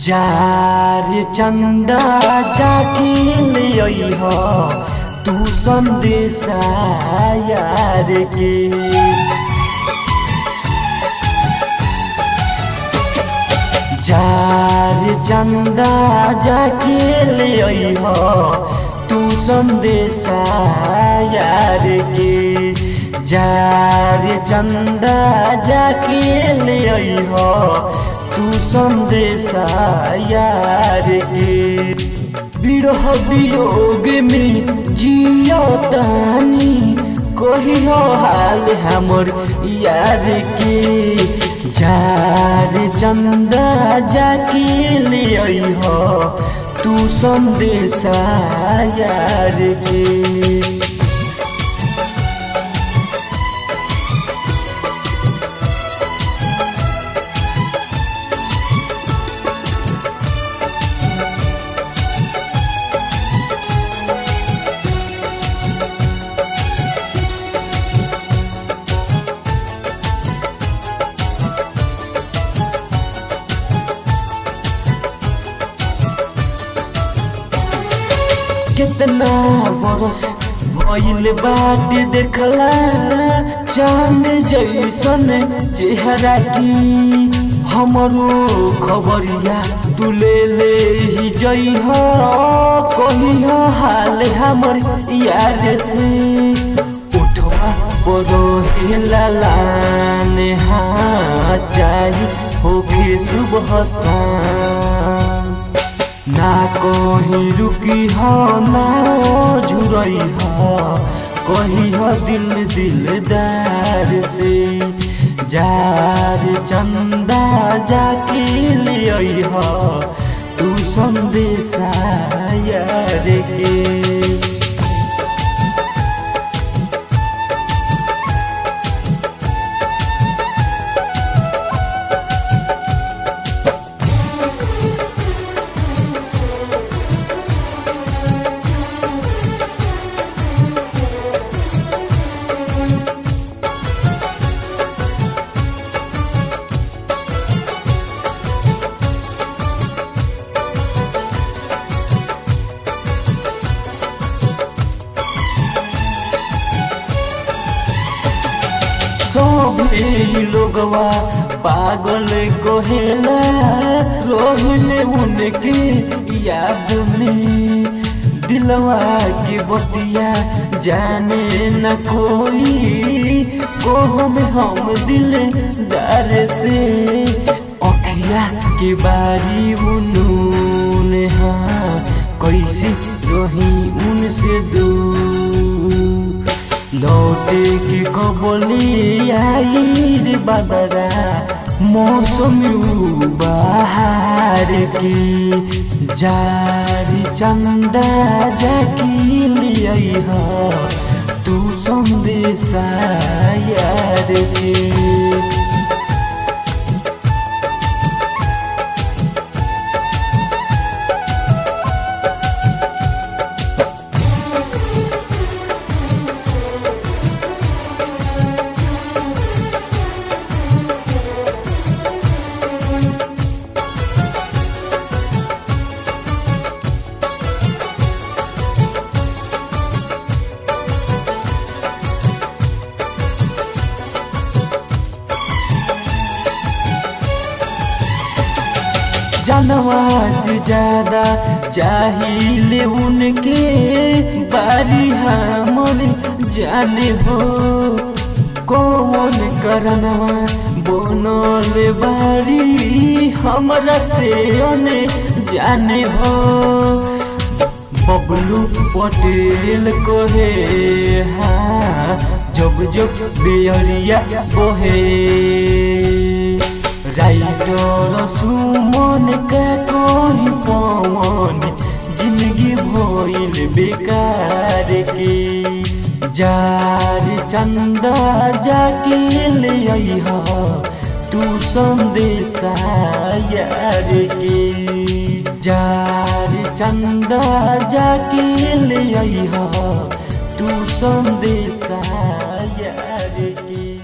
जार चंदा जाके ले अइह तू संदेशा यार के जार चंदा जाके ले अइह तू संदेशा यार के जार चंदा जाके ले अइह तू संदेशा यार के बिरह वियोग में जियो तानी कहियो हाल हमर यार के जार चंदा जाके ले अइह तू संदेशा यार के कितना बरस भइल बाटे देखला चांद जैसन चेहरा की हमरो खबरिया तू ले ले ही जइह कहिह हाल हमर यार से उठवा परो लाने हाँ चाही होके सुबह शाम ना कहीं रुकी हो ना झुरई हो कही हो दिल दिलदार से जार चंदा जाके ले हो तू संदेशा यार के सभे लोगवा पागल कहेला रोहिले उनके याद में दिलवा की बतिया जाने न कोई को में हम दिलदार से अखिया के बारी उनून हाँ कैसे रही उनसे दूर लौटे की कबली आई बदरा मौसम बाहर की जारी चंदा जाकी लिया तू संदेशा यार के जानवा से ज्यादा चाहिए उनके बारी हमन जाने हो कौन करनवा बनल बारी हमरा से ओने जाने हो बबलू पटेल कहे हाँ जब जब बेअरिया बोहे राइटर सुमन का कोई पवन जिंदगी भइल बेकार के जार चंदा जाके ले अइह तू संदेशा यार के जार चंदा जाके ले अइह तू संदेशा यार के